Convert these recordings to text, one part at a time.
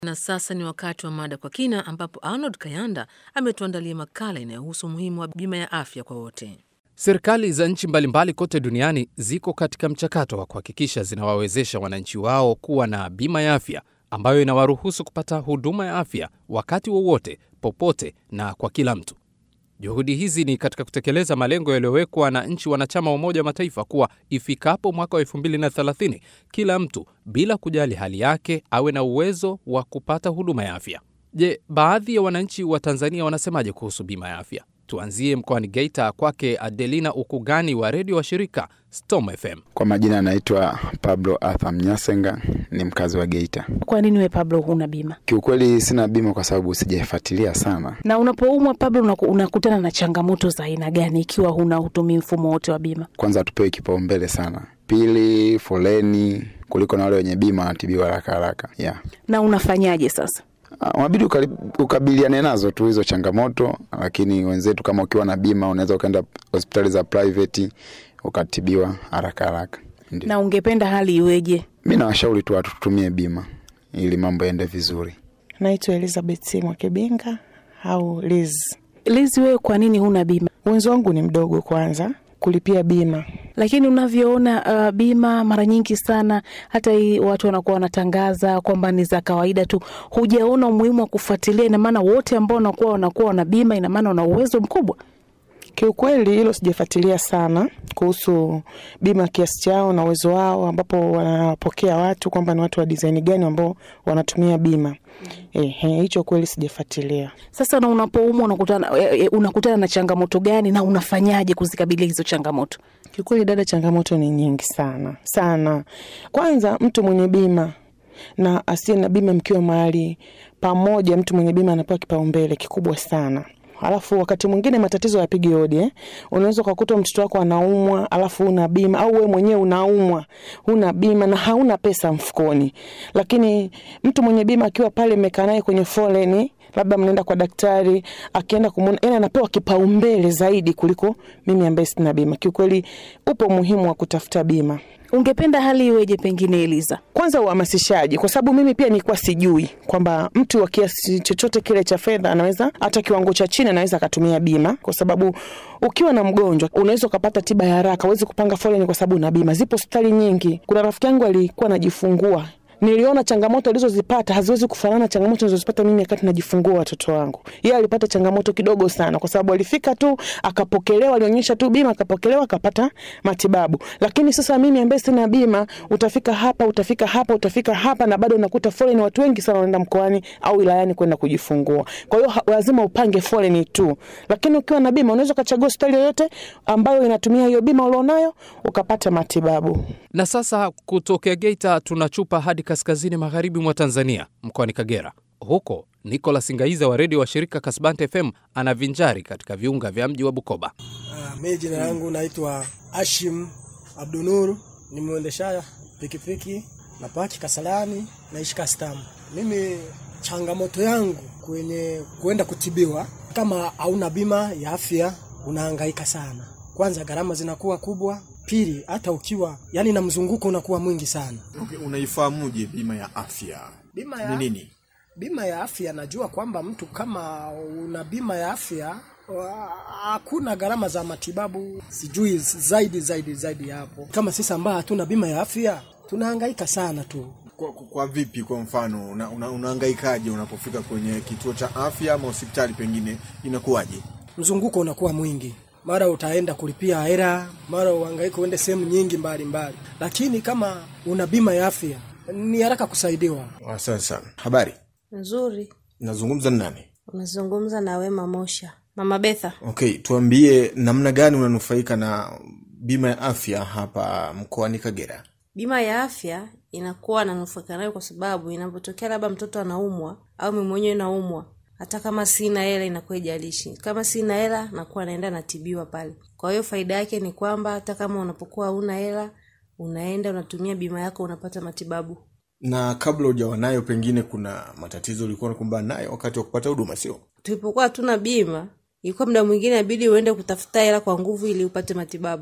Na sasa ni wakati wa mada kwa kina, ambapo Arnold Kayanda ametuandalia makala inayohusu umuhimu wa bima ya afya kwa wote. Serikali za nchi mbalimbali kote duniani ziko katika mchakato wa kuhakikisha zinawawezesha wananchi wao kuwa na bima ya afya ambayo inawaruhusu kupata huduma ya afya wakati wowote, popote na kwa kila mtu. Juhudi hizi ni katika kutekeleza malengo yaliyowekwa na nchi wanachama wa Umoja wa Mataifa kuwa ifikapo mwaka wa 2030 kila mtu bila kujali hali yake awe na uwezo wa kupata huduma ya afya. Je, baadhi ya wananchi wa Tanzania wanasemaje kuhusu bima ya afya? Tuanzie mkoani Geita, kwake Adelina Ukugani wa redio wa shirika Storm FM. Kwa majina anaitwa Pablo Arthur Mnyasenga, ni mkazi wa Geita. Kwa nini we Pablo huna bima? Kiukweli sina bima kwa sababu sijaifuatilia sana. Na unapoumwa Pablo, unaku- unakutana na changamoto za aina gani ikiwa huna hutumii mfumo wote wa bima? Kwanza hatupewi kipaumbele sana, pili foleni kuliko na wale wenye bima wanatibiwa haraka haraka. Yeah. Na unafanyaje sasa? Ah, Unabidi ukali- ukabiliane nazo tu hizo changamoto, lakini wenzetu kama ukiwa na bima unaweza ukaenda hospitali za private ukatibiwa haraka haraka. Ndio. Na ungependa hali iweje? Mi nawashauri tu watu tutumie bima ili mambo yaende vizuri. Naitwa Elizabeth Mwakibinga au Liz. Lizi, wewe kwa nini huna bima? Uwezo wangu ni mdogo kwanza kulipia bima. Lakini unavyoona uh, bima mara nyingi sana, hata hii watu wanakuwa wanatangaza kwamba ni za kawaida tu, hujaona umuhimu wa kufuatilia. Ina maana wote ambao wanakuwa wanakuwa wana bima, ina maana wana uwezo mkubwa. Kiukweli hilo sijafuatilia sana kuhusu bima kiasi chao na uwezo wao, ambapo wanapokea watu kwamba ni watu wa design gani ambao wanatumia bima. Ehe, hicho kweli sijafuatilia. Sasa na unapoumwa unakutana, e, e, unakutana na changamoto gani na unafanyaje kuzikabilia hizo changamoto? Kiukweli dada, changamoto ni nyingi sana sana. Kwanza mtu mwenye bima na asiye na bima, mkiwa mahali pamoja, mtu mwenye bima anapewa kipaumbele kikubwa sana. Alafu wakati mwingine matatizo yapigi hodi eh. Unaweza ukakuta mtoto wako anaumwa, alafu una bima, au wewe mwenyewe unaumwa, huna bima na hauna pesa mfukoni. Lakini mtu mwenye bima akiwa pale mmekaa naye kwenye foleni, labda mnaenda kwa daktari, akienda kumwona, yani anapewa kipaumbele zaidi kuliko mimi ambaye sina bima. Kiukweli upo umuhimu wa kutafuta bima. Ungependa hali iweje pengine, Eliza? Kwanza uhamasishaji, kwa sababu mimi pia nilikuwa sijui kwamba mtu wa kiasi chochote kile cha fedha anaweza hata kiwango cha chini anaweza akatumia bima, kwa sababu ukiwa na mgonjwa unaweza ukapata tiba ya haraka, huwezi kupanga foleni kwa sababu una bima. Zipo hospitali nyingi. Kuna rafiki yangu alikuwa anajifungua niliona changamoto alizozipata haziwezi kufanana na changamoto nilizozipata mimi wakati najifungua watoto wangu. Yeye alipata changamoto kidogo sana, kwa sababu alifika tu akapokelewa, alionyesha tu bima, akapokelewa, akapata matibabu. Lakini sasa mimi ambaye sina bima, utafika hapa, utafika hapa, utafika hapa, na bado unakuta foleni, watu wengi sana wanaenda mkoani au wilayani kwenda kujifungua. Kwa hiyo ha- lazima upange foleni tu, lakini ukiwa na bima unaweza ukachagua hospitali yoyote ambayo inatumia hiyo bima ulionayo ukapata matibabu. Na sasa kutokea Geita tunachupa hadi kaskazini magharibi mwa Tanzania, mkoani Kagera. Huko Nicolas Ngaiza wa redio wa shirika Kasbante FM anavinjari katika viunga vya mji wa Bukoba. Ah, mi jina langu naitwa Ashim Abdunuru, ni mwendesha pikipiki na paki Kasalani, naishi Kastamu. Mimi changamoto yangu kwenye kuenda kutibiwa, kama hauna bima ya afya unahangaika sana. Kwanza gharama zinakuwa kubwa, pili hata ukiwa yani na mzunguko unakuwa mwingi sana. Okay, unaifahamuje bima ya afya? Bima ya Ni nini? Bima ya afya, najua kwamba mtu kama una bima ya afya wa- hakuna gharama za matibabu, sijui zaidi zaidi zaidi ya hapo. Kama sisi ambao hatuna bima ya afya tunahangaika sana tu. Kwa, kwa, kwa vipi? Kwa mfano una, una, unahangaikaje unapofika kwenye kituo cha afya ama hospitali, pengine inakuwaje? Mzunguko unakuwa mwingi, mara utaenda kulipia hela, mara uhangaike uende sehemu nyingi mbali mbali, lakini kama una bima ya afya ni haraka kusaidiwa. Asante sana. Habari, Nzuri, nazungumza na nani? unazungumza na Wema Mosha. Mama Betha, Okay, tuambie namna gani unanufaika na bima ya afya hapa mkoani Kagera? bima ya afya inakuwa nanufaika nayo kwa sababu inapotokea labda mtoto anaumwa au mimi mwenyewe naumwa, hata kama sina hela inakuwa ijalishi. Kama sina hela nakuwa naenda natibiwa pale. Kwa hiyo faida yake ni kwamba hata kama unapokuwa huna hela unaenda unatumia bima yako unapata matibabu. Na kabla hujawa nayo, pengine kuna matatizo ulikuwa unakumbana nayo wakati wa kupata huduma, sio? Tulipokuwa hatuna bima, ilikuwa muda mwingine inabidi uende kutafuta hela kwa nguvu ili upate matibabu.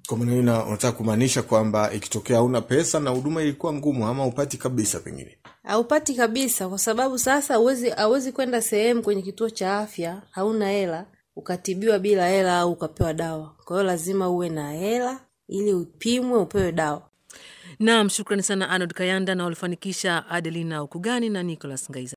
Kwa maana hiyo una- unataka kumaanisha kwamba ikitokea hauna pesa na huduma ilikuwa ngumu ama upati kabisa pengine haupati kabisa, kwa sababu sasa hauwezi hauwezi kwenda sehemu kwenye kituo cha afya hauna hela ukatibiwa bila hela au ukapewa dawa. Kwa hiyo lazima uwe na hela ili upimwe upewe dawa. Naam, shukrani sana Arnold Kayanda na walifanikisha Adelina Ukugani na Nicholas Ngaiza.